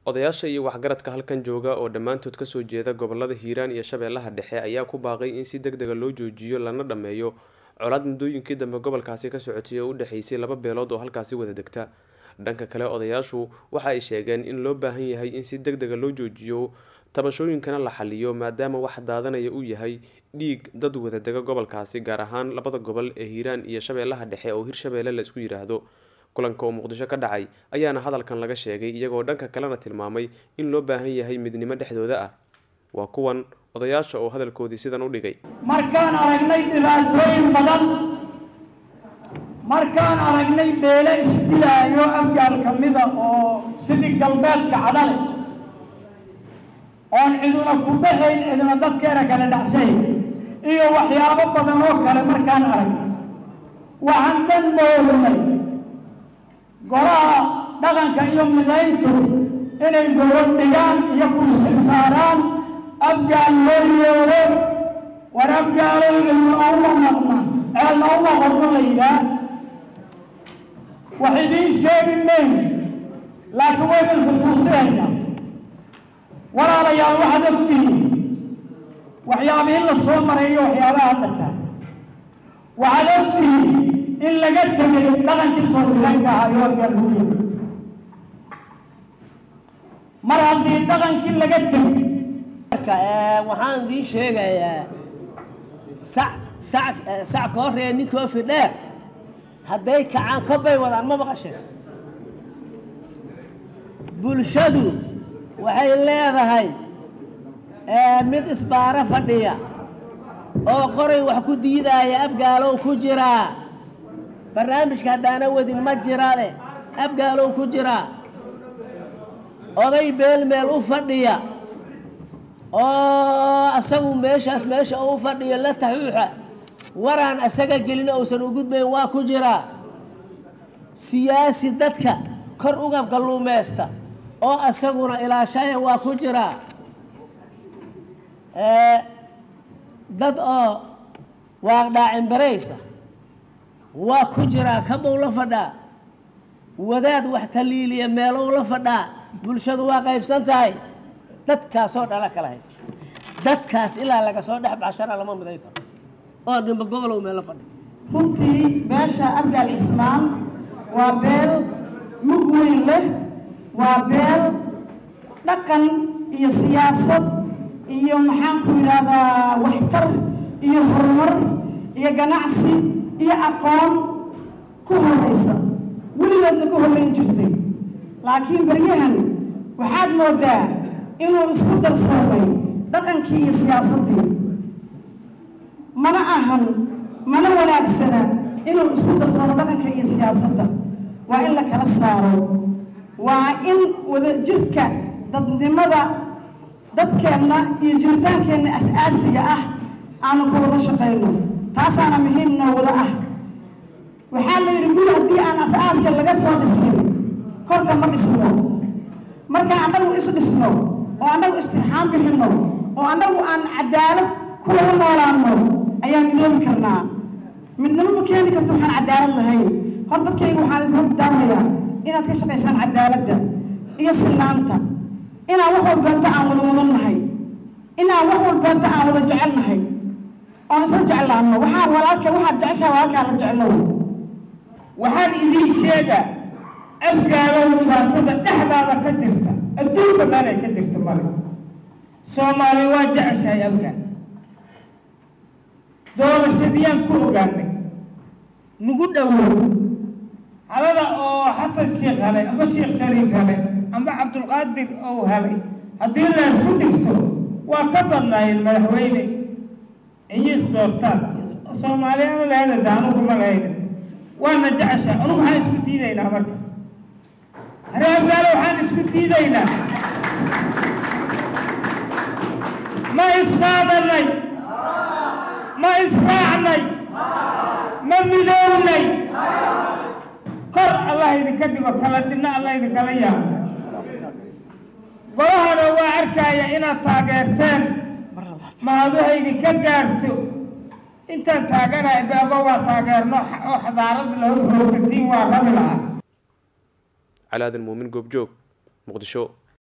odayaasha iyo waxgaradka halkan jooga oo dhammaantood kasoo jeeda gobolada hiiraan iyo shabeellaha dhexe ayaa ku baaqay in si deg dega loo joojiyo lana dhammeeyo colaad muddooyinkii dambe gobolkaasi ka socotay oo u dhexeysay laba beelood oo halkaasi wada degta dhanka kale odayaashu waxa ay sheegeen in loo baahan yahay in si deg dega loo joojiyo tabashooyinkana la xaliyo maadaama wax daadanaya uu yahay dhiig dad wada dega gobolkaasi gaar ahaan labada gobol ee hiiraan iyo shabeellaha dhexe oo hirshabeelle la isku yidhaahdo kulanka oo muqdisho ka dhacay ayaana hadalkan laga sheegay iyagoo dhanka kalena tilmaamay in loo baahan yahay midnimo dhexdooda ah waa kuwan odayaasha oo hadalkoodii sidan u dhigay markaan aragnay dhibaatooyin badan markaan aragnay beele isdilaayo abgaal ka mida oo sidii galbeedka cadhale oon ciduna ku dhaxayn ciduna dadkeena kala dhacsayn iyo waxyaabo badan oo kale markaan aragnay waxaan dan moodnay golaha dhaqanka iyo midayntu inay gobol dhigaan iyo kulsil saaraan abgaal loo yeero war abgaalo cidna uma maqna ceelna uma qorno la yidhaah wax idiin sheegi mayno laakiin waydin xusuusinaynaa walaalayaal waxaad ogtihiin waxyaabihii la soo maray iyo waxyaabaha hadda taa waxaad ogtihiin in laga tegay dhaqankii soo diranka ahaa iyo abgaal lagu yiri mar haddii dhaqankii laga tegay waxaan idiin sheegayaa sac sac sac koo ree ninkoo fidheer hadday kacaan kobbay wadaan ma maqasheen bulshadu waxay leedahay mid isbaaro fadhiya oo qoray wax ku diidaaya abgaalow ku jiraa barnaamijka haddaana wadin ma jirane abgaalow ku jiraa oday beel meel u fadhiya oo asagu meeshaas meesha u fadhiyo la taxuuxa waraan asaga gelin uusan u gudbayn waa ku jiraa siyaasi dadka kor uga galluumaysta oo asaguna ilaashaya waa ku jiraa dad oo waaqdhaacimbaraysa waa ku jiraa kabow la fadhaa wadaad wax taliiliya meelow la fadhaa bulshadu waa qaybsan tahay dadkaasoo dhala kala haysta dadkaas ilaa laga soo dhex baxshana lama miday karo oo dhimba gobolow meelo fadhi runtii beesha abgaal cismaan waa beel mug weyn leh waa beel dhaqan iyo siyaasad iyo maxaanku yidhaahdaa waxtar iyo horumar iyo ganacsi iyo aqoon ku horraysa weligeedna ku horrayn jirtay laakiin baryahan waxaad moodaa inuu isku darsoomay dhaqankii iyo siyaasaddii mana ahan mana wanaagsana inuu isku darsoomo dhaqanka iyo siyaasadda waa in la kala saaro waa in wadajirka dadnimada dadkeenna iyo jiritaankeenna as-aasiga ah aanu ka wada shaqayno taasaana muhiim noo wada ah waxaa la yidhi guri haddii aan as-aaska laga soo dhisin korka ma dhisno marka annagu is dhisno oo annagu istirxaan bixinno oo annagu aan cadaalad kuwa u noolaanno ayaan midoobi karnaa midnimo ma keeni karto waxaan cadaalad lahayn hor dadkayga waxaan idinku daamayaa inaad ka shaqaysaan cadaaladda iyo sinaanta inaan wax walbeenta aan wada mudan nahay inaan wax walbeenta aan wada jecel nahay oon isla jeclaanno waxaa walaalka waxaad jeceshaa walaalkaa la jeclow waxaan idiin sheegaa abgaalow dhibaatada dhexdaada ka jirta adduunka meelay ka jirta male soomaali waa jeceshahay abgaal doorashadiyaan ku ogaanay nagu dhowow halada oo xasan sheekh helay amba sheekh shariif helay amba cabdulqaadir ou helay haddii laysku dhigto waa ka badnaayeen madaxweyne iyiis doortaan soomaaliyana lahada daanuguma lahaynin waana jeceshahay anugu waxaan isku diidaynaa marka hare abgaalo waxaan isku diidaynaa ma isqaadanay ma israacnay ma midownay kor allah idinka dhigo kala dhinna allah idinkala yaabo golahana waa arkaya inaad taageerteen mahadu idinka gaarto intaan taaganahay baaba waa taageerno oo xadaarada lahorroogsatiin waa rabi lahaa calaadan muumin goobjoog muqdisho